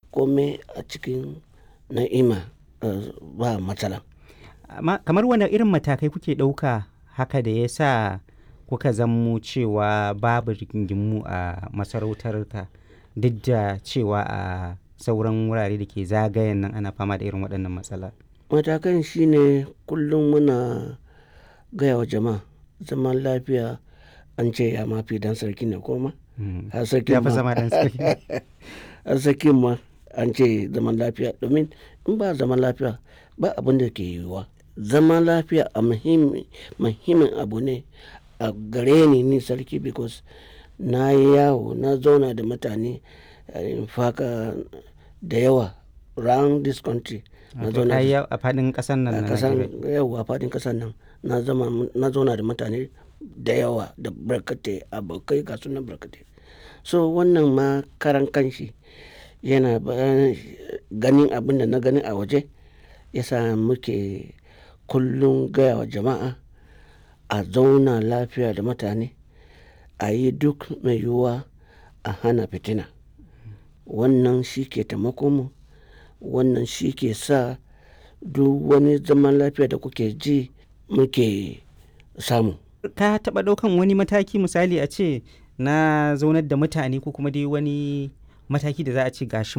kome a cikin na'ima ba matsala. Amma kamar wane irin matakai kuke ɗauka haka da ya sa kuka zammo cewa babu rigingimu a masarautar ka duk da cewa a sauran wurare da ke zagayen nan ana fama da irin waɗannan matsala? Matakan shine kullum muna gaya wa jama'a zaman lafiya an ce ya mafi dan sarki ne ko ma? Har sarkin Ya fi ma zama ɗan sarki. har sarkin ma an ce zaman lafiya domin in ba zaman lafiya ba abin da ke yiwuwa. Zaman lafiya a muhimmi muhimmin abu ne a gare ni ni sarki because na yi yawo na zauna da mutane in faka da yawa round this country. Na Wato zauna ka yi da yawo a faɗin ƙasar nan a na kasan Najeriya. yawa a faɗin ƙasar nan na zama na zauna da mutane da yawa da barkatai abokai ga sunan barkatai. So wannan ma karan kanshi yana ba ganin abin da na gani a waje yasa muke kullum gaya wa jama'a a zauna lafiya da mutane a yi duk mai yiwuwa a hana fitina. Wannan shi ke taimakon mu wannan shi ke sa duk wani zaman lafiya da kuke ji muke samu. Ka taɓa ɗaukan wani mataki misali a ce na zaunar da mutane ko kuma dai wani mataki da za a ce gashi